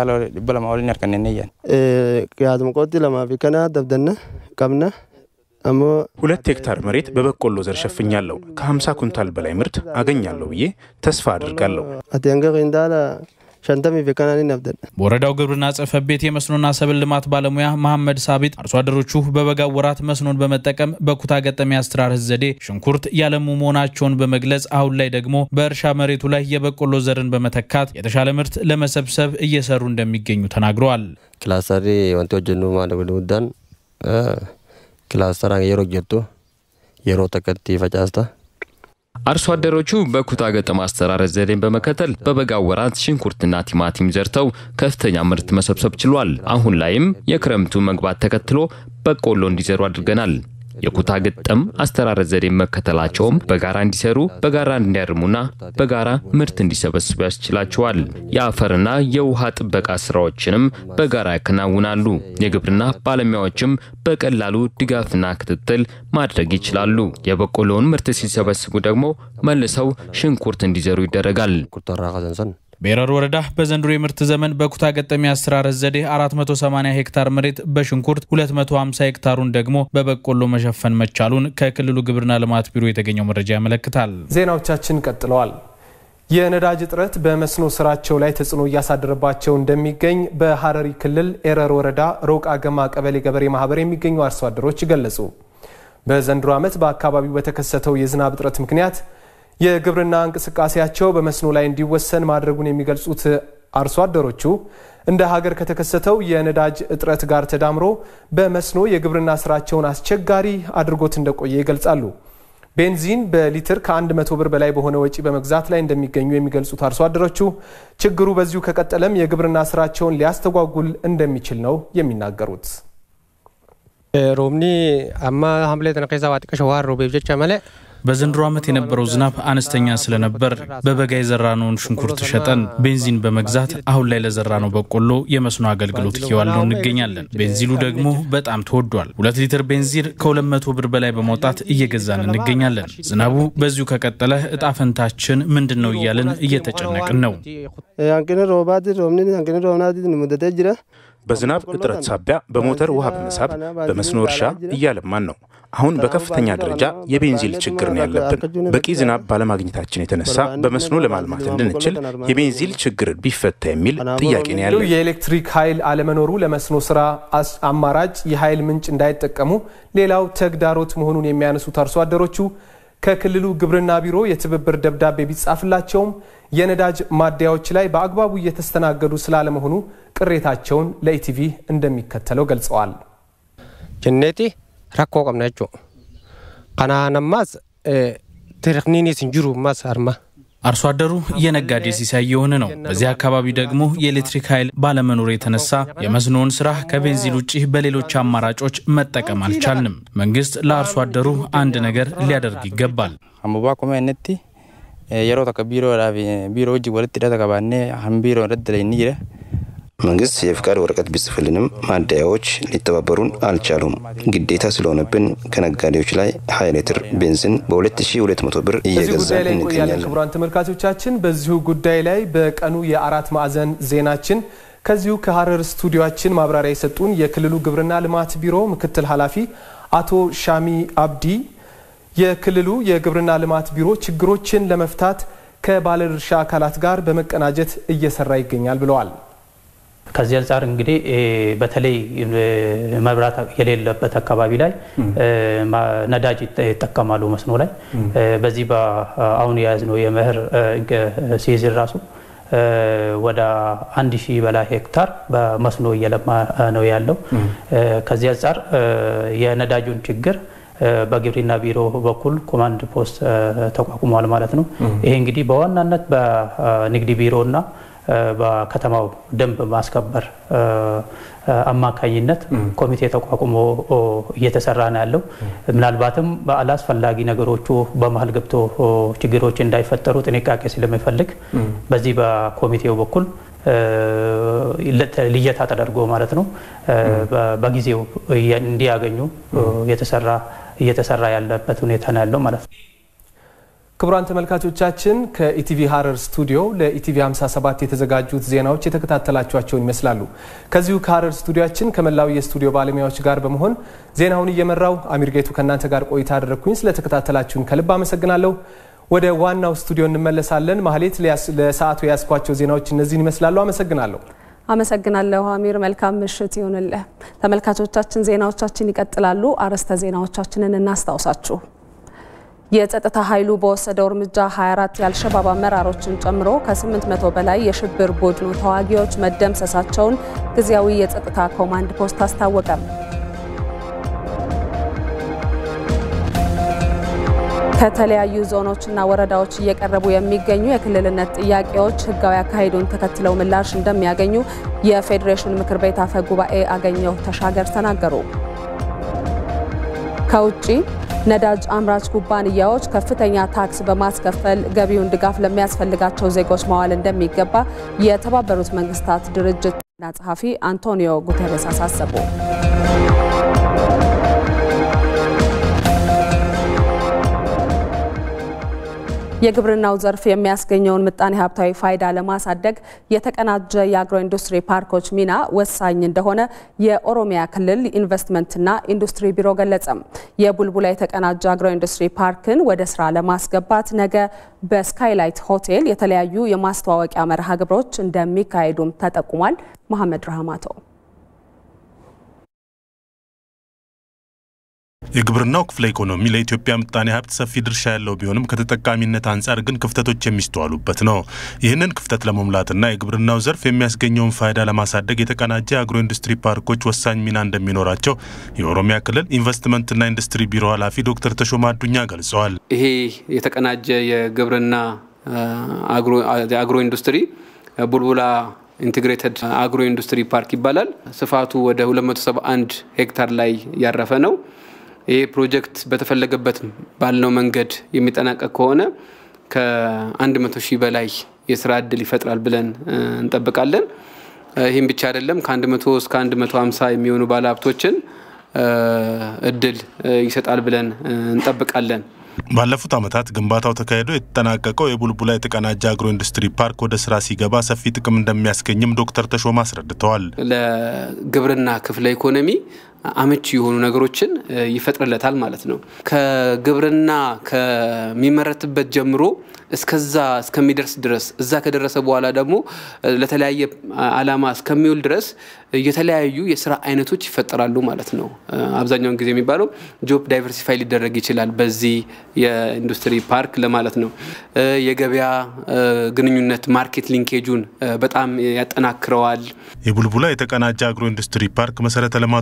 ያዝምቆቲ ለማፊ ከና ደብደነ ቀብነ አሞ ሁለት ሄክታር መሬት በበቆሎ ዘር ሸፍኛለሁ። ከ50 ኩንታል በላይ ምርት አገኛለሁ ብዬ ተስፋ አድርጋለሁ። አቴንገ ቂንዳላ ሸንተሚ ፊከናኒ ነብደን በወረዳው ግብርና ጽሕፈት ቤት የመስኖና ሰብል ልማት ባለሙያ መሐመድ ሳቢት አርሶ አደሮቹ በበጋው ወራት መስኖን በመጠቀም በኩታ ገጠም የአስተራረስ ዘዴ ሽንኩርት ያለሙ መሆናቸውን በመግለጽ አሁን ላይ ደግሞ በእርሻ መሬቱ ላይ የበቆሎ ዘርን በመተካት የተሻለ ምርት ለመሰብሰብ እየሰሩ እንደሚገኙ ተናግረዋል። ክላስተሪ ወንቲ ወጀኑ ማደጉ ውዳን ክላስተራ የሮ ጀቱ የሮ ተከቲ ፈጫስታ አርሶ አደሮቹ በኩታ ገጠም አስተራረስ ዘዴን በመከተል በበጋው ወራት ሽንኩርትና ቲማቲም ዘርተው ከፍተኛ ምርት መሰብሰብ ችሏል። አሁን ላይም የክረምቱ መግባት ተከትሎ በቆሎ እንዲዘሩ አድርገናል። የኩታ ገጠም አስተራረስ ዘዴን መከተላቸውም በጋራ እንዲሰሩ፣ በጋራ እንዲያርሙና በጋራ ምርት እንዲሰበስቡ ያስችላቸዋል። የአፈርና የውሃ ጥበቃ ስራዎችንም በጋራ ያከናውናሉ። የግብርና ባለሙያዎችም በቀላሉ ድጋፍና ክትትል ማድረግ ይችላሉ። የበቆሎውን ምርት ሲሰበስቡ ደግሞ መልሰው ሽንኩርት እንዲዘሩ ይደረጋል። በኤረር ወረዳ በዘንድሮ የምርት ዘመን በኩታ ገጠም የአስተራረስ ዘዴ 480 ሄክታር መሬት በሽንኩርት 250 ሄክታሩን ደግሞ በበቆሎ መሸፈን መቻሉን ከክልሉ ግብርና ልማት ቢሮ የተገኘው መረጃ ያመለክታል። ዜናዎቻችን ቀጥለዋል። የነዳጅ እጥረት በመስኖ ስራቸው ላይ ተጽዕኖ እያሳደረባቸው እንደሚገኝ በሐረሪ ክልል ኤረር ወረዳ ሮቅ አገማ ቀበሌ ገበሬ ማህበር የሚገኙ አርሶ አደሮች ገለጹ። በዘንድሮ ዓመት በአካባቢው በተከሰተው የዝናብ እጥረት ምክንያት የግብርና እንቅስቃሴያቸው በመስኖ ላይ እንዲወሰን ማድረጉን የሚገልጹት አርሶ አደሮቹ እንደ ሀገር ከተከሰተው የነዳጅ እጥረት ጋር ተዳምሮ በመስኖ የግብርና ስራቸውን አስቸጋሪ አድርጎት እንደቆየ ይገልጻሉ። ቤንዚን በሊትር ከ100 ብር በላይ በሆነ ወጪ በመግዛት ላይ እንደሚገኙ የሚገልጹት አርሶ አደሮቹ ችግሩ በዚሁ ከቀጠለም የግብርና ስራቸውን ሊያስተጓጉል እንደሚችል ነው የሚናገሩት። ሮብኒ አማ ሀምሌ ተነቀሳ ዋጥቀሸ ዋር ሮቤብ ጀቻ መለ በዘንድሮ ዓመት የነበረው ዝናብ አነስተኛ ስለነበር በበጋ የዘራነውን ሽንኩርት ሸጠን ቤንዚን በመግዛት አሁን ላይ ለዘራነው በቆሎ የመስኖ አገልግሎት እየዋልነው እንገኛለን። ቤንዚሉ ደግሞ በጣም ተወዷል። ሁለት ሊትር ቤንዚን ከ200 ብር በላይ በማውጣት እየገዛን እንገኛለን። ዝናቡ በዚሁ ከቀጠለ እጣ ፈንታችን ምንድን ነው እያልን እየተጨነቅን ነው። አንቅን ሮባት ሮብኒ አንቅን ሮብናት ሙደተ ጅራ በዝናብ እጥረት ሳቢያ በሞተር ውሃ በመሳብ በመስኖ እርሻ እያለማን ነው። አሁን በከፍተኛ ደረጃ የቤንዚል ችግር ነው ያለብን። በቂ ዝናብ ባለማግኘታችን የተነሳ በመስኖ ለማልማት እንድንችል የቤንዚል ችግር ቢፈታ የሚል ጥያቄ ነው ያለው። የኤሌክትሪክ ኃይል አለመኖሩ ለመስኖ ስራ አማራጭ የኃይል ምንጭ እንዳይጠቀሙ ሌላው ተግዳሮት መሆኑን የሚያነሱት አርሶ አደሮቹ ከክልሉ ግብርና ቢሮ የትብብር ደብዳቤ ቢጻፍላቸውም የነዳጅ ማደያዎች ላይ በአግባቡ እየተስተናገዱ ስላለመሆኑ ቅሬታቸውን ለኢቲቪ እንደሚከተለው ገልጸዋል። ጀኔቲ ረኮ ቀምናቸው ከናነማስ ቴክኒኒ ስንጅሩ ማስ አርማ አርሶ አደሩ የነጋዴ ሲሳይ የሆነ ነው። በዚህ አካባቢ ደግሞ የኤሌክትሪክ ኃይል ባለመኖር የተነሳ የመስኖውን ስራ ከቤንዚን ውጭ በሌሎች አማራጮች መጠቀም አልቻልንም። መንግስት ለአርሶ አደሩ አንድ ነገር ሊያደርግ ይገባል። አሙባ ኮመ ነቲ የሮ ተከ ቢሮ ቢሮ እጅ ወለት ዳ ተቀባኔ ሀን ቢሮ ረድ ላይ ኒረ መንግስት የፍቃድ ወረቀት ቢጽፍልንም ማደያዎች ሊተባበሩን አልቻሉም። ግዴታ ስለሆነብን ከነጋዴዎች ላይ ሀያ ሊትር ቤንዚን በ2200 ብር በዚህ እየገዛ ጉዳይ ላይ እንቆያለን። እንገኛለን። ክቡራን ተመልካቾቻችን በዚሁ ጉዳይ ላይ በቀኑ የአራት ማዕዘን ዜናችን ከዚሁ ከሀረር ስቱዲዮችን ማብራሪያ የሰጡን የክልሉ ግብርና ልማት ቢሮ ምክትል ኃላፊ አቶ ሻሚ አብዲ የክልሉ የግብርና ልማት ቢሮ ችግሮችን ለመፍታት ከባለድርሻ አካላት ጋር በመቀናጀት እየሰራ ይገኛል ብለዋል። ከዚህ አንጻር እንግዲህ በተለይ መብራት የሌለበት አካባቢ ላይ ነዳጅ ይጠቀማሉ መስኖ ላይ በዚህ አሁን የያዝነው የመኸር ሲዝን ራሱ ወደ አንድ ሺህ በላይ ሄክታር በመስኖ እየለማ ነው ያለው። ከዚህ አንጻር የነዳጁን ችግር በግብርና ቢሮ በኩል ኮማንድ ፖስት ተቋቁሟል ማለት ነው። ይሄ እንግዲህ በዋናነት በንግድ ቢሮና በከተማው ደንብ ማስከበር አማካኝነት ኮሚቴ ተቋቁሞ እየተሰራ ነው ያለው። ምናልባትም በአላስፈላጊ ነገሮቹ በመሀል ገብቶ ችግሮች እንዳይፈጠሩ ጥንቃቄ ስለሚፈልግ በዚህ በኮሚቴው በኩል ልየታ ተደርጎ ማለት ነው በጊዜው እንዲያገኙ የተሰራ እየተሰራ ያለበት ሁኔታ ነው ያለው ማለት ነው። ክቡራን ተመልካቾቻችን ከኢቲቪ ሀረር ስቱዲዮ ለኢቲቪ 57 የተዘጋጁት ዜናዎች የተከታተላችኋቸውን ይመስላሉ። ከዚሁ ከሀረር ስቱዲዮችን ከመላው የስቱዲዮ ባለሙያዎች ጋር በመሆን ዜናውን እየመራው አሚር ጌቱ ከእናንተ ጋር ቆይታ አደረግኩኝ። ስለተከታተላችሁን ከልብ አመሰግናለሁ። ወደ ዋናው ስቱዲዮ እንመለሳለን። ማህሌት፣ ለሰዓቱ የያዝኳቸው ዜናዎች እነዚህን ይመስላሉ። አመሰግናለሁ። አመሰግናለሁ አሚር። መልካም ምሽት ይሁንልህ። ተመልካቾቻችን ዜናዎቻችን ይቀጥላሉ። አርዕስተ ዜናዎቻችንን እናስታውሳችሁ። የጸጥታ ኃይሉ በወሰደው እርምጃ 24 የአልሸባብ አመራሮችን ጨምሮ ከ800 በላይ የሽብር ቡድኑ ተዋጊዎች መደምሰሳቸውን ጊዜያዊ የጸጥታ ኮማንድ ፖስት አስታወቀም። ከተለያዩ ዞኖችና ወረዳዎች እየቀረቡ የሚገኙ የክልልነት ጥያቄዎች ሕጋዊ አካሄዱን ተከትለው ምላሽ እንደሚያገኙ የፌዴሬሽን ምክር ቤት አፈ ጉባኤ አገኘሁ ተሻገር ተናገሩ። ከውጭ ነዳጅ አምራች ኩባንያዎች ከፍተኛ ታክስ በማስከፈል ገቢውን ድጋፍ ለሚያስፈልጋቸው ዜጎች ማዋል እንደሚገባ የተባበሩት መንግስታት ድርጅት ዋና ጸሐፊ አንቶኒዮ ጉተሬስ አሳሰቡ። የግብርናው ዘርፍ የሚያስገኘውን ምጣኔ ሀብታዊ ፋይዳ ለማሳደግ የተቀናጀ የአግሮ ኢንዱስትሪ ፓርኮች ሚና ወሳኝ እንደሆነ የኦሮሚያ ክልል ኢንቨስትመንትና ኢንዱስትሪ ቢሮ ገለጸም። የቡልቡላ የተቀናጀ አግሮ ኢንዱስትሪ ፓርክን ወደ ስራ ለማስገባት ነገ በስካይላይት ሆቴል የተለያዩ የማስተዋወቂያ መርሃ ግብሮች እንደሚካሄዱም ተጠቁሟል። መሐመድ ረህማቶ የግብርናው ክፍለ ኢኮኖሚ ለኢትዮጵያ ምጣኔ ሀብት ሰፊ ድርሻ ያለው ቢሆንም ከተጠቃሚነት አንጻር ግን ክፍተቶች የሚስተዋሉበት ነው። ይህንን ክፍተት ለመሙላትና የግብርናው ዘርፍ የሚያስገኘውን ፋይዳ ለማሳደግ የተቀናጀ የአግሮ ኢንዱስትሪ ፓርኮች ወሳኝ ሚና እንደሚኖራቸው የኦሮሚያ ክልል ኢንቨስትመንትና ኢንዱስትሪ ቢሮ ኃላፊ ዶክተር ተሾማ አዱኛ ገልጸዋል። ይሄ የተቀናጀ የግብርና አግሮ ኢንዱስትሪ ቡልቡላ ኢንቴግሬትድ አግሮ ኢንዱስትሪ ፓርክ ይባላል። ስፋቱ ወደ 271 ሄክታር ላይ ያረፈ ነው። ይህ ፕሮጀክት በተፈለገበት ባልነው መንገድ የሚጠናቀቅ ከሆነ ከ100 ሺህ በላይ የስራ እድል ይፈጥራል ብለን እንጠብቃለን። ይህም ብቻ አይደለም፣ ከ100 እስከ 150 የሚሆኑ ባለሀብቶችን እድል ይሰጣል ብለን እንጠብቃለን። ባለፉት ዓመታት ግንባታው ተካሂዶ የተጠናቀቀው የቡልቡላ የተቀናጀ አግሮ ኢንዱስትሪ ፓርክ ወደ ስራ ሲገባ ሰፊ ጥቅም እንደሚያስገኝም ዶክተር ተሾማ አስረድተዋል። ለግብርና ክፍለ ኢኮኖሚ አመቺ የሆኑ ነገሮችን ይፈጥርለታል ማለት ነው። ከግብርና ከሚመረትበት ጀምሮ እስከዛ እስከሚደርስ ድረስ እዛ ከደረሰ በኋላ ደግሞ ለተለያየ ዓላማ እስከሚውል ድረስ የተለያዩ የስራ አይነቶች ይፈጠራሉ ማለት ነው። አብዛኛውን ጊዜ የሚባለው ጆብ ዳይቨርሲፋይ ሊደረግ ይችላል በዚህ የኢንዱስትሪ ፓርክ ለማለት ነው። የገበያ ግንኙነት ማርኬት ሊንኬጁን በጣም ያጠናክረዋል። የቡልቡላ የተቀናጀ አግሮ ኢንዱስትሪ ፓርክ መሰረተ ልማቶች የተሟሉ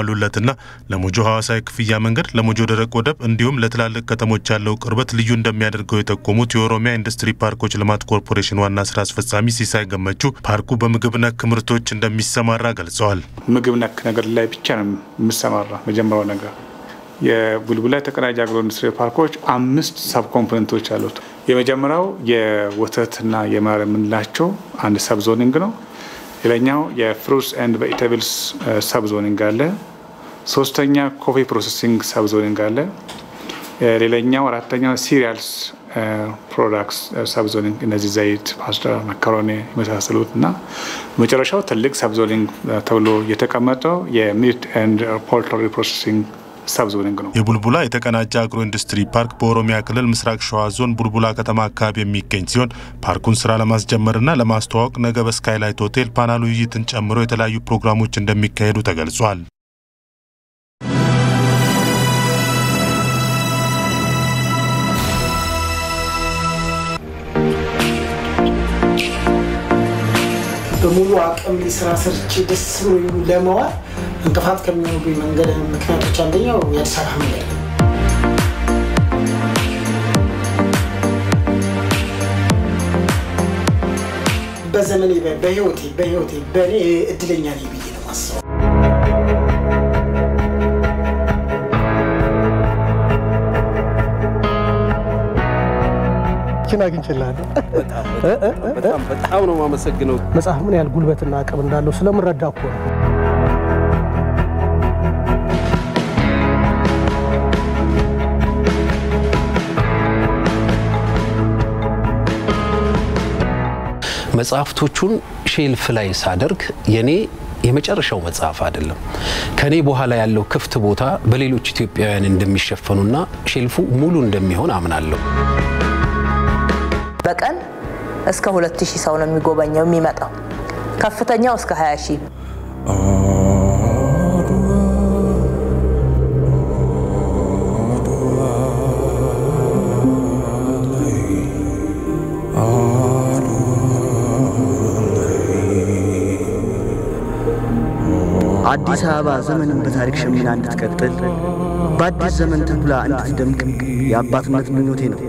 የተሟሉለትና ለሞጆ ሐዋሳ የክፍያ መንገድ፣ ለሞጆ ደረቅ ወደብ እንዲሁም ለትላልቅ ከተሞች ያለው ቅርበት ልዩ እንደሚያደርገው የጠቆሙት የኦሮሚያ ኢንዱስትሪ ፓርኮች ልማት ኮርፖሬሽን ዋና ስራ አስፈጻሚ ሲሳይ ገመቹ ፓርኩ በምግብ ነክ ምርቶች እንደሚሰማራ ገልጸዋል። ምግብ ነክ ነገር ላይ ብቻ ነው የምሰማራ። መጀመሪያው ነገር የቡልቡላ የተቀናጀ አግሮ ኢንዱስትሪ ፓርኮች አምስት ሰብ ኮምፖነንቶች አሉት። የመጀመሪያው የወተትና የማር የምንላቸው አንድ ሰብ ዞኒንግ ነው። ሌላኛው የፍሩትስ ኤንድ ቬጂቴብልስ ሰብ ዞኒንግ አለ። ሶስተኛ ኮፊ ፕሮሰሲንግ ሰብ ዞኒንግ አለ። ሌላኛው አራተኛው ሲሪያልስ ፕሮዳክትስ ሰብ ዞኒንግ እነዚህ ዘይት፣ ፓስታ፣ መካሮኒ የመሳሰሉት እና መጨረሻው ትልቅ ሰብ ዞኒንግ ተብሎ የተቀመጠው የሚት ኤንድ ፖልትሪ ፕሮሰሲንግ ሰብዞኒንግ ነው። የቡልቡላ የተቀናጀ አግሮ ኢንዱስትሪ ፓርክ በኦሮሚያ ክልል ምስራቅ ሸዋ ዞን ቡልቡላ ከተማ አካባቢ የሚገኝ ሲሆን ፓርኩን ስራ ለማስጀመርና ለማስተዋወቅ ነገ በስካይላይት ሆቴል ፓናል ውይይትን ጨምሮ የተለያዩ ፕሮግራሞች እንደሚካሄዱ ተገልጿል። በሙሉ አቅም ስራ ሰርቼ ደስ ብሎ ለመዋል እንቅፋት ከሚሆኑ መንገድ ምክንያቶች አንደኛው የአዲስ አበባ መንገድ ነው። በዘመኔ በህይወቴ በህይወቴ በእኔ እድለኛ ነኝ ብዬ ነው ማስበው። ችን አግኝችላለሁ። በጣም ነው የማመሰግነው። መጽሐፍ ምን ያህል ጉልበትና አቅም እንዳለው ስለምረዳ እኮ ነው። መጽሐፍቶቹን ሼልፍ ላይ ሳደርግ የኔ የመጨረሻው መጽሐፍ አይደለም። ከኔ በኋላ ያለው ክፍት ቦታ በሌሎች ኢትዮጵያውያን እንደሚሸፈኑና ሼልፉ ሙሉ እንደሚሆን አምናለሁ። በቀን እስከ 2000 ሰው ነው የሚጎበኘው የሚመጣው። ከፍተኛው እስከ 20 ሺህ አዲስ አበባ ዘመንን በታሪክ ሸምና እንድትቀጥል በአዲስ ዘመን ተኩላ እንድትደምቅ የአባትነት ምኞቴ ነው።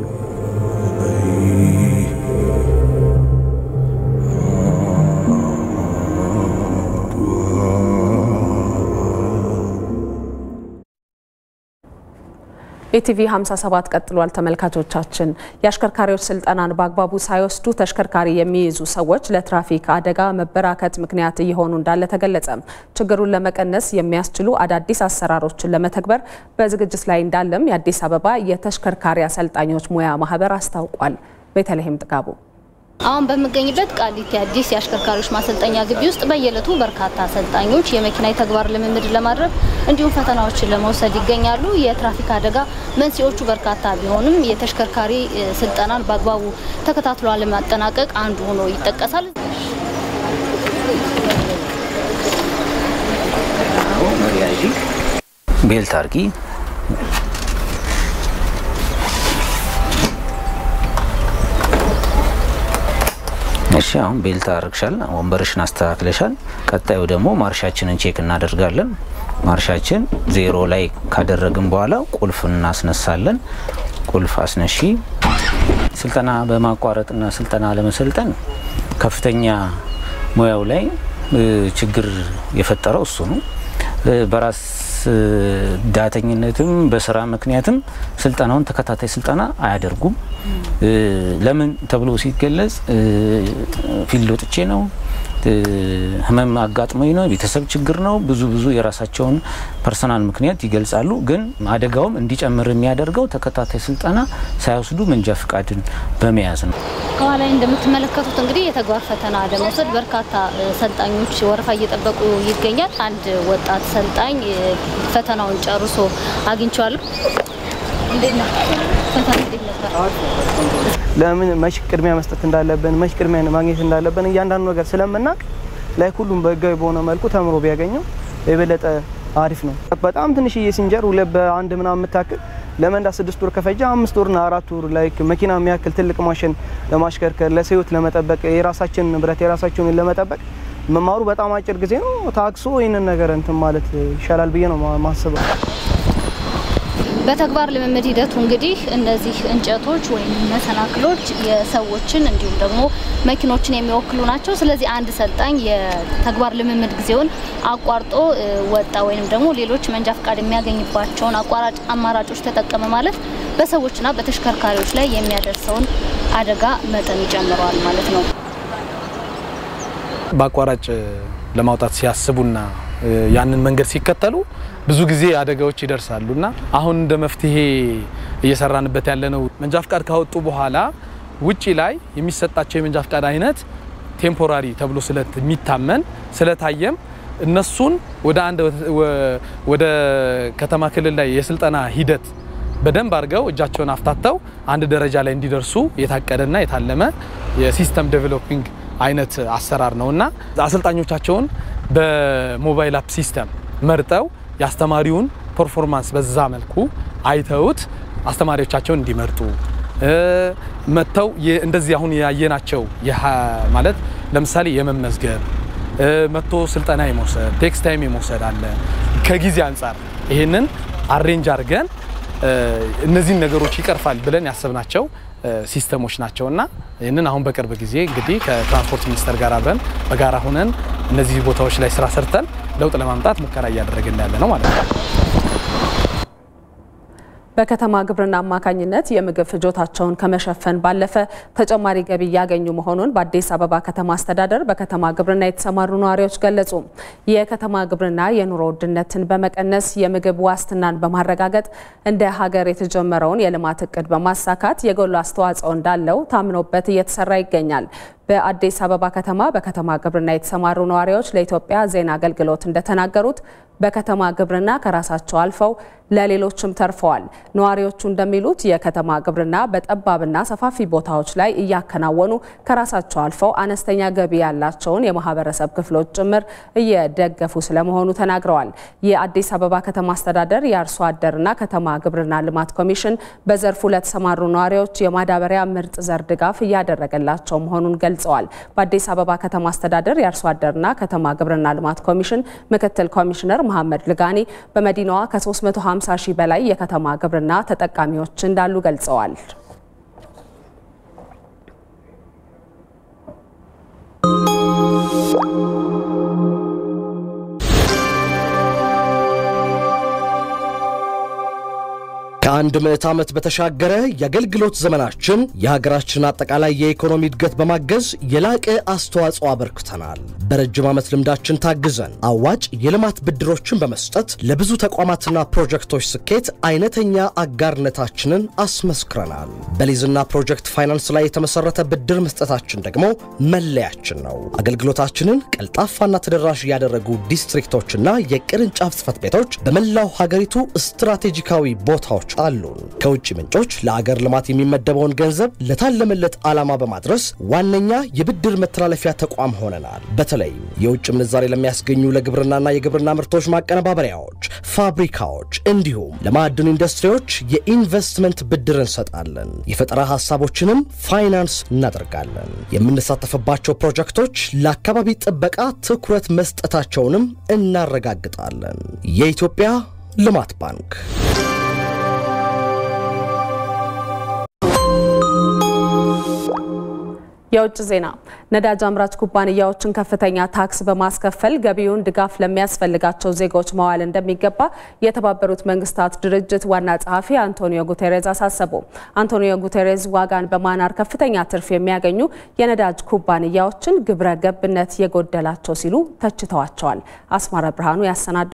ኢቲቪ 57 ቀጥሏል። ተመልካቾቻችን የአሽከርካሪዎች ስልጠናን በአግባቡ ሳይወስዱ ተሽከርካሪ የሚይዙ ሰዎች ለትራፊክ አደጋ መበራከት ምክንያት እየሆኑ እንዳለ ተገለጸም። ችግሩን ለመቀነስ የሚያስችሉ አዳዲስ አሰራሮችን ለመተግበር በዝግጅት ላይ እንዳለም የአዲስ አበባ የተሽከርካሪ አሰልጣኞች ሙያ ማህበር አስታውቋል። ቤተልሔም ጥጋቡ አሁን በምገኝበት ቃሊቲ አዲስ የአሽከርካሪዎች ማሰልጠኛ ግቢ ውስጥ በየዕለቱ በርካታ አሰልጣኞች የመኪና የተግባር ልምምድ ለማድረግ እንዲሁም ፈተናዎችን ለመውሰድ ይገኛሉ። የትራፊክ አደጋ መንስኤዎቹ በርካታ ቢሆንም የተሽከርካሪ ስልጠናን በአግባቡ ተከታትሎ ለማጠናቀቅ አንዱ ሆኖ ይጠቀሳል። ቤልት አርጊ እሺ አሁን ቤልት አርግሻል፣ ወንበርሽን አስተካክለሻል። ቀጣዩ ደግሞ ማርሻችንን ቼክ እናደርጋለን። ማርሻችን ዜሮ ላይ ካደረግን በኋላ ቁልፍ እናስነሳለን። ቁልፍ አስነሺ። ስልጠና በማቋረጥና ስልጠና ለመሰልጠን ከፍተኛ ሙያው ላይ ችግር የፈጠረው እሱ ነው። በራስ ዳተኝነትም በስራ ምክንያትም ስልጠናውን ተከታታይ ስልጠና አያደርጉም። ለምን ተብሎ ሲገለጽ ፊልድ ወጥቼ ነው፣ ህመም አጋጥሞኝ ነው፣ ቤተሰብ ችግር ነው፣ ብዙ ብዙ የራሳቸውን ፐርሰናል ምክንያት ይገልጻሉ። ግን አደጋውም እንዲጨምር የሚያደርገው ተከታታይ ስልጠና ሳይወስዱ መንጃ ፍቃድን በመያዝ ነው። ከኋላ ላይ እንደምትመለከቱት እንግዲህ የተግባር ፈተና ለመውሰድ በርካታ ሰልጣኞች ወረፋ እየጠበቁ ይገኛል። አንድ ወጣት ሰልጣኝ ፈተናውን ጨርሶ አግኝቼዋለሁ። እንዴት ነው ፈተና እንዴት ነበር? ለምን መች ቅድሚያ መስጠት እንዳለብን መች ቅድሚያ ማግኘት እንዳለብን እያንዳንዱ ነገር ስለምናውቅ ላይ ሁሉም በህጋዊ በሆነ መልኩ ተምሮ ቢያገኘው የበለጠ አሪፍ ነው። በጣም ትንሽዬ ሲንጀር ሁለት በአንድ ምናምን የምታክል ለመንዳት ስድስት ወር ከፈጀ አምስት ወርና አራት ወር ላይ መኪና የሚያክል ትልቅ ማሽን ለማሽከርከር ለሰው ህይወት ለመጠበቅ የራሳችን ንብረት የራሳችንን ለመጠበቅ መማሩ በጣም አጭር ጊዜ ነው። ታክሶ ይህንን ነገር እንትን ማለት ይሻላል ብዬ ነው ማስበው። በተግባር ልምምድ ሂደቱ እንግዲህ እነዚህ እንጨቶች ወይም መሰናክሎች የሰዎችን እንዲሁም ደግሞ መኪኖችን የሚወክሉ ናቸው። ስለዚህ አንድ ሰልጣኝ የተግባር ልምምድ ጊዜውን አቋርጦ ወጣ ወይም ደግሞ ሌሎች መንጃ ፈቃድ የሚያገኝባቸውን አቋራጭ አማራጮች ተጠቀመ ማለት በሰዎችና በተሽከርካሪዎች ላይ የሚያደርሰውን አደጋ መጠን ይጨምረዋል ማለት ነው። በአቋራጭ ለማውጣት ሲያስቡና ያንን መንገድ ሲከተሉ ብዙ ጊዜ አደጋዎች ይደርሳሉ እና አሁን እንደ መፍትሄ እየሰራንበት ያለነው መንጃ ፍቃድ ካወጡ በኋላ ውጪ ላይ የሚሰጣቸው የመንጃ ፍቃድ አይነት ቴምፖራሪ ተብሎ ስለሚታመን ስለታየም እነሱን ወደ አንድ ወደ ከተማ ክልል ላይ የስልጠና ሂደት በደንብ አድርገው እጃቸውን አፍታተው አንድ ደረጃ ላይ እንዲደርሱ የታቀደና የታለመ የሲስተም ዴቨሎፒንግ አይነት አሰራር ነው እና አሰልጣኞቻቸውን በሞባይል አፕ ሲስተም መርጠው የአስተማሪውን ፐርፎርማንስ በዛ መልኩ አይተውት አስተማሪዎቻቸውን እንዲመርጡ መጥተው እንደዚህ አሁን ያየናቸው ማለት ለምሳሌ የመመዝገብ መጥቶ ስልጠና የመውሰድ ቴክስት ታይም የመውሰድ አለ። ከጊዜ አንጻር ይሄንን አሬንጅ አድርገን እነዚህን ነገሮች ይቀርፋል ብለን ያሰብናቸው ሲስተሞች ናቸው እና ይህንን አሁን በቅርብ ጊዜ እንግዲህ ከትራንስፖርት ሚኒስቴር ጋር አብረን በጋራ ሆነን እነዚህ ቦታዎች ላይ ስራ ሰርተን ለውጥ ለማምጣት ሙከራ እያደረግን ያለ ነው ማለት ነው። በከተማ ግብርና አማካኝነት የምግብ ፍጆታቸውን ከመሸፈን ባለፈ ተጨማሪ ገቢ እያገኙ መሆኑን በአዲስ አበባ ከተማ አስተዳደር በከተማ ግብርና የተሰማሩ ነዋሪዎች ገለጹ። የከተማ ግብርና የኑሮ ውድነትን በመቀነስ የምግብ ዋስትናን በማረጋገጥ እንደ ሀገር የተጀመረውን የልማት እቅድ በማሳካት የጎላ አስተዋጽኦ እንዳለው ታምኖበት እየተሰራ ይገኛል። በአዲስ አበባ ከተማ በከተማ ግብርና የተሰማሩ ነዋሪዎች ለኢትዮጵያ ዜና አገልግሎት እንደተናገሩት በከተማ ግብርና ከራሳቸው አልፈው ለሌሎችም ተርፈዋል። ነዋሪዎቹ እንደሚሉት የከተማ ግብርና በጠባብና ሰፋፊ ቦታዎች ላይ እያከናወኑ ከራሳቸው አልፈው አነስተኛ ገቢ ያላቸውን የማህበረሰብ ክፍሎች ጭምር እየደገፉ ስለመሆኑ ተናግረዋል። የአዲስ አበባ ከተማ አስተዳደር የአርሶ አደርና ከተማ ግብርና ልማት ኮሚሽን በዘርፉ ለተሰማሩ ነዋሪዎች የማዳበሪያ ምርጥ ዘር ድጋፍ እያደረገላቸው መሆኑን ገልጸዋል። በአዲስ አበባ ከተማ አስተዳደር የአርሶ አደርና ከተማ ግብርና ልማት ኮሚሽን ምክትል ኮሚሽነር መሐመድ ልጋኒ በመዲናዋ ከ350 ሺህ በላይ የከተማ ግብርና ተጠቃሚዎች እንዳሉ ገልጸዋል። ከአንድ ምዕት ዓመት በተሻገረ የአገልግሎት ዘመናችን የሀገራችን አጠቃላይ የኢኮኖሚ እድገት በማገዝ የላቀ አስተዋጽኦ አበርክተናል። በረጅም ዓመት ልምዳችን ታግዘን አዋጭ የልማት ብድሮችን በመስጠት ለብዙ ተቋማትና ፕሮጀክቶች ስኬት አይነተኛ አጋርነታችንን አስመስክረናል። በሊዝና ፕሮጀክት ፋይናንስ ላይ የተመሰረተ ብድር መስጠታችን ደግሞ መለያችን ነው። አገልግሎታችንን ቀልጣፋና ተደራሽ ያደረጉ ዲስትሪክቶችና የቅርንጫፍ ጽሕፈት ቤቶች በመላው ሀገሪቱ ስትራቴጂካዊ ቦታዎች አሉን። ከውጭ ምንጮች ለአገር ልማት የሚመደበውን ገንዘብ ለታለመለት ዓላማ በማድረስ ዋነኛ የብድር መተላለፊያ ተቋም ሆነናል። በተለይም የውጭ ምንዛሬ ለሚያስገኙ ለግብርናና የግብርና ምርቶች ማቀነባበሪያዎች፣ ፋብሪካዎች እንዲሁም ለማዕድን ኢንዱስትሪዎች የኢንቨስትመንት ብድር እንሰጣለን። የፈጠራ ሀሳቦችንም ፋይናንስ እናደርጋለን። የምንሳተፍባቸው ፕሮጀክቶች ለአካባቢ ጥበቃ ትኩረት መስጠታቸውንም እናረጋግጣለን። የኢትዮጵያ ልማት ባንክ የውጭ ዜና ነዳጅ አምራች ኩባንያዎችን ከፍተኛ ታክስ በማስከፈል ገቢውን ድጋፍ ለሚያስፈልጋቸው ዜጎች መዋል እንደሚገባ የተባበሩት መንግስታት ድርጅት ዋና ጸሐፊ አንቶኒዮ ጉቴሬዝ አሳሰቡ። አንቶኒዮ ጉቴሬዝ ዋጋን በማናር ከፍተኛ ትርፍ የሚያገኙ የነዳጅ ኩባንያዎችን ግብረ ገብነት የጎደላቸው ሲሉ ተችተዋቸዋል። አስማረ ብርሃኑ ያሰናዳ